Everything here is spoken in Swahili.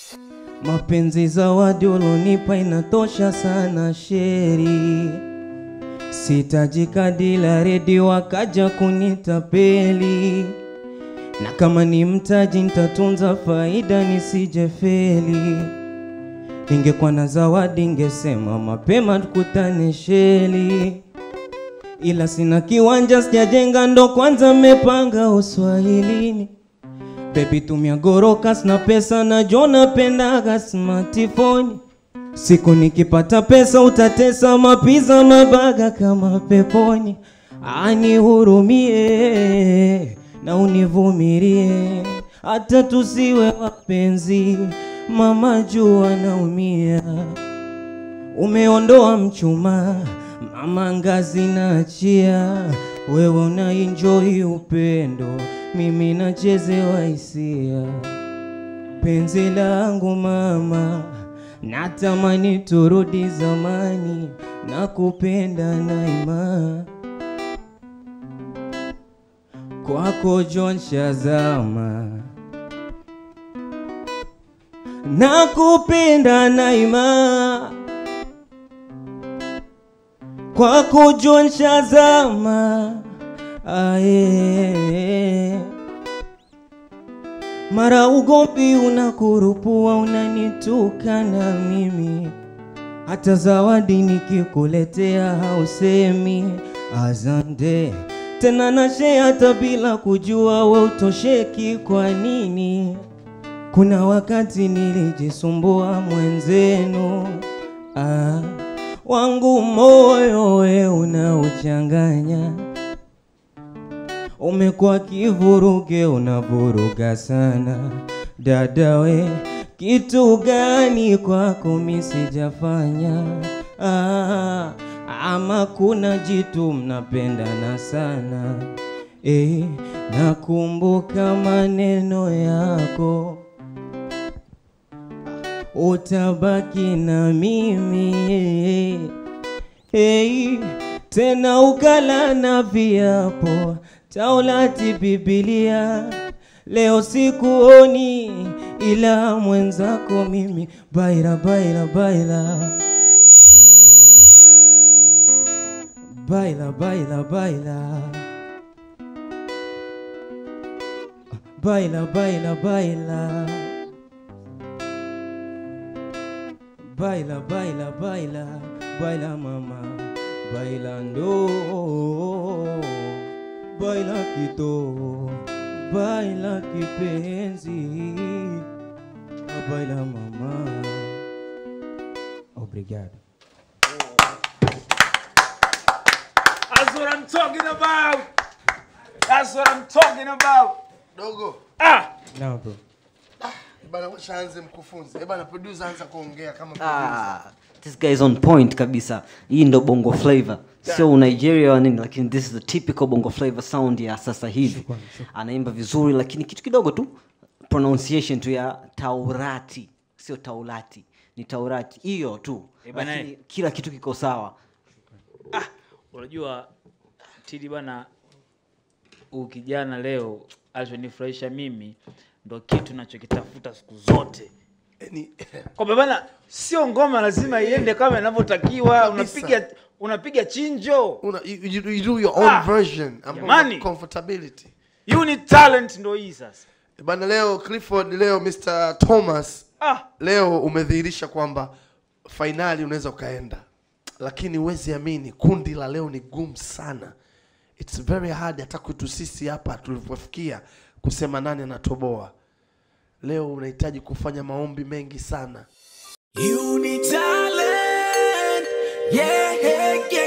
Mapenzi zawadi ulonipa inatosha sana sheri, sitajikadila redi wakaja kunitapeli, na kama ni mtaji nitatunza faida nisijefeli. Ningekuwa na zawadi ngesema mapema tukutane sheli, ila sina kiwanja sijajenga, ndo kwanza mmepanga uswahilini. Baby tumia gorokas na pesa na jo napendaga smartphone. Siku nikipata pesa utatesa mapiza mabaga kama peponi. Anihurumie na univumilie, hata tusiwe wapenzi, mama jua naumia. Umeondoa mchuma, mama ngazi naachia, wewe una enjoy upendo, mimi nachezewa hisia. Penzi langu mama, natamani turudi zamani, nakupenda naima kwako John Shazama, nakupenda naima kwako John Shazama aye. Mara ugomvi unakurupua, unanitukana mimi, hata zawadi nikikuletea hausemi asante tena, nashe hata bila kujua we utosheki. Kwa nini? Kuna wakati nilijisumbua mwenzenu, ah, wangu moyo we unauchanganya umekuwa kivuruge, unavuruga sana dada we, kitu gani kwako mi sijafanya? Ah, ama kuna jitu mnapendana sana eh, nakumbuka maneno yako utabaki na mimi hey, tena ukala na viapo Taulati Biblia, leo sikuoni ila mwenzako mimi, baila baila baila baila baila baila baila baila baila baila baila baila baila mama bailando baila kito baila kipenzi baila mama obrigado That's what I'm talking about. That's what I'm talking about. dogo Ah, now bro bana shaanze mkufunzi Eh bana producer anza kuongea kama producer. Ah, this guy is on point kabisa hii ndo bongo flavor sio nigeria wa nini lakini this is the typical bongo flavor sound ya sasa hivi anaimba vizuri lakini kitu kidogo tu pronunciation tu ya taurati sio taurati ni taurati hiyo tu Eh, bana, lakini kila kitu kiko sawa unajua Tidi bana, huyu kijana leo alichonifurahisha mimi ndo kitu nachokitafuta siku zote Yaani, kwamba bana, sio ngoma lazima iende kama inavyotakiwa. Kabisa. Unapiga unapiga chinjo, una, you, you, you do your own Ah, version ambao jamani. una comfortability you need talent, ndo hii sasa. Eh bana leo clifford leo mr thomas Ah, leo umedhihirisha kwamba fainali unaweza ukaenda lakini huwezi amini kundi la leo ni gumu sana its very hard hata kwetu sisi hapa tulivyofikia kusema nani anatoboa leo unahitaji kufanya maombi mengi sana You need talent, yeah, yeah,